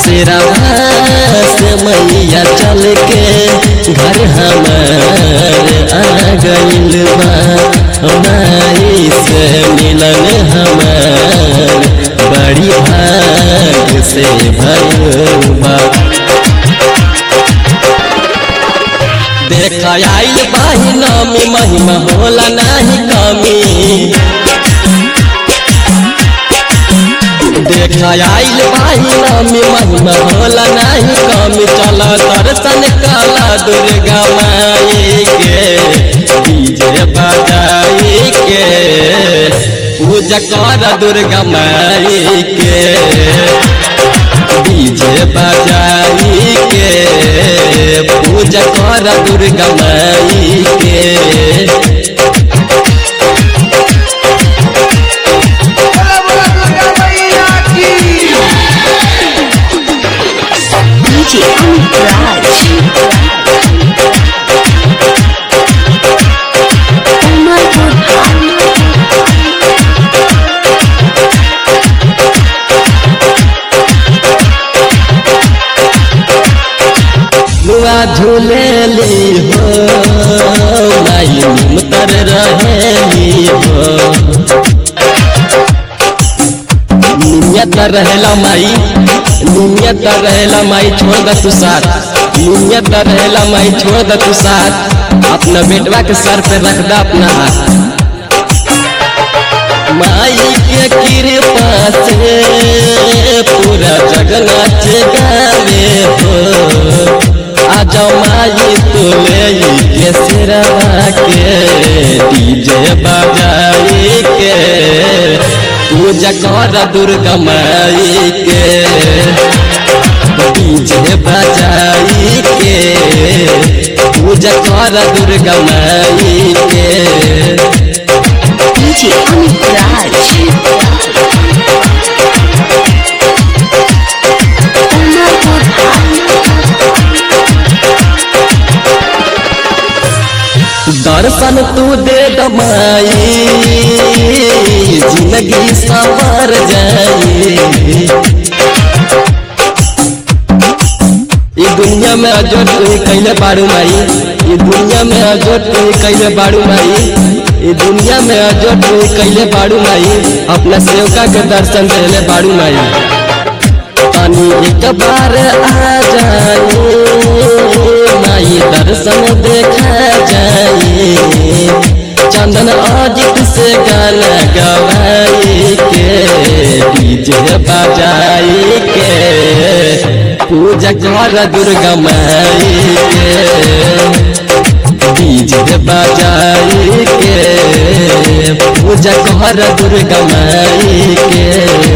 सिरवा से मैया चल के घर हमार आ गइल बा माई से मिलन हमार बड़ी भाग से भइल बा देख आइल बाही नामी महिमा होला नाही कमी देख आइल बाही नामी महिमा होला नाही कमी चल दर्शन काला दुर्गा माई के डीजे बजाई के पूजा कर दुर्गा माई के डीजे बजाई के पूजा कर दुर्गा माई के बोला बोला दुर्गा मैया की DJ Amit Raj. Umarpur मुआ झूलेली हो माई मुतर रहेली हो नियत रहेला माई नियत रहेला माई छोड़ द तू साथ नियत रहेला माई छोड़ द तू साथ अपना बेटवा के सर पे रख द अपना हाथ माई के कृपा से पूरा जगन्नाथ गावे हो आज माई तो ले के सिरवा के डीजे बजाई के पूजा कर दुर्गा माई के डीजे बजाई के पूजा कर दुर्गा माई के DJ Amit Raj. दर्शन तू दे दमाई जिंदगी सवर जाई ये दुनिया में अजोट तू कैले बाड़ू माई ये दुनिया में अजोट तू कैले बाड़ू माई ये दुनिया में अजोट तू कैले बाड़ू माई अपना सेवका के दर्शन देले बाड़ू माई पानी एक बार आ जाए माई दर्शन देखा जाए चंदन अजित से गाना गवाई के डीजे बजाई के पूजा कर दुर्गा माई के डीजे बजाई के पूजा कर दुर्गा माई के